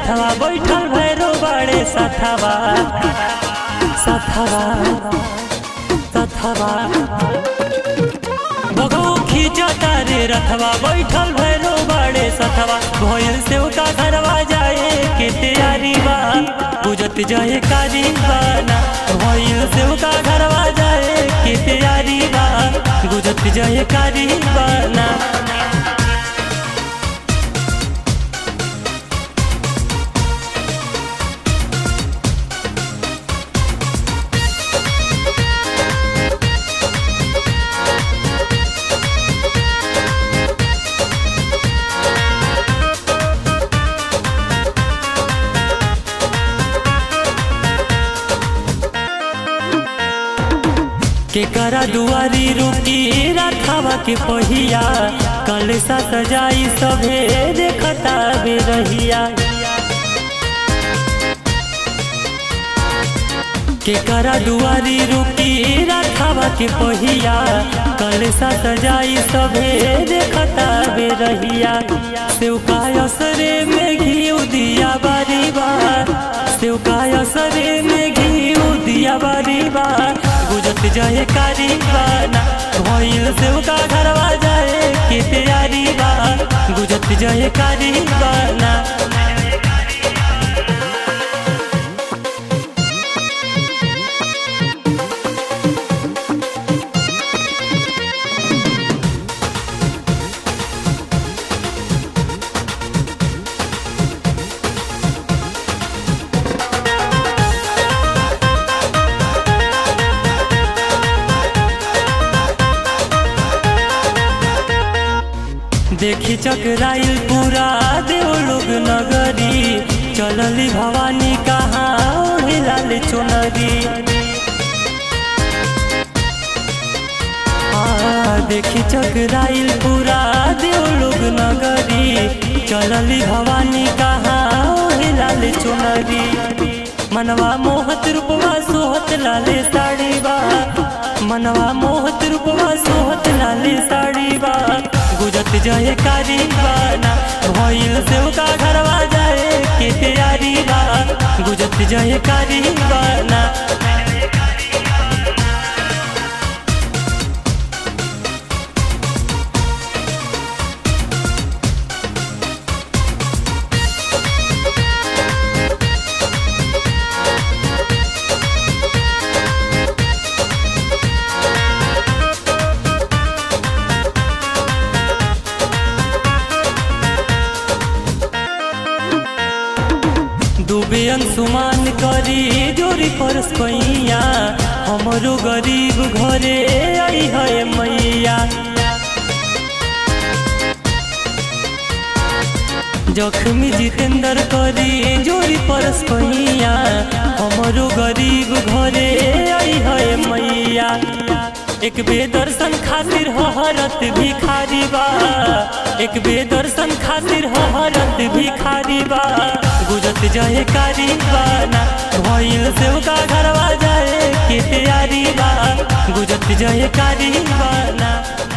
रथवा बैठल भैरो बड़े सथवा सथवा सथवा बगौ खींचता रे रथवा बैठल भैरो बड़े सथवा भोयल से उका घरवा जाए के तैयारी बा बुझत जाए कारी बाना भोयल से उका घरवा जाए के तैयारी बा बुझत जाए कारी बाना के करा दुआरी रुकी रथवा के पहिया कलसा सजाई सभे देखता बे रहिया के करा दुआरी रुकी रथवा के पहिया कलसा सजाई सभे देखता बे रहिया सेवका असरे में घी दिया बारी बार सेवका असरे में घी दिया बारी बार गुजत जाए कारी बाना भइल सेवका घरवा जाए के तैयारी बा गुजत जाए कारी बाना देखी चकराइल पूरा देव लोग नगरी चलली भवानी कहाँ लाल चुनरी हाँ, देखी चकराइल पूरा देव लोग नगरी चलली भवानी कहाँ लाल चुनरी मनवा मोहत रूपवा सोहत लाले साड़ी बा मनवा मोहत रूपवा सोहत लाले साड़ी बा गुजत जाए कारी बाना भइल से का घरवा जाए के तैयारी बा गुजत जाए कारी बाना डूबे अंशुमान करी जोरी परस पैया हमरो गरीब घरे आई है मैया जख्मी जितेंद्र करी जोरी परस पैया हमरो गरीब घरे आई है मैया एक बेदर्शन खातिर हरत भिखारी बा एक बेदर्शन खातिर हरत भिखारी बा गुजत जाए कारी बाना भइल से का घरवा जाए के तैयारी बा गुजत जाए कारी बाना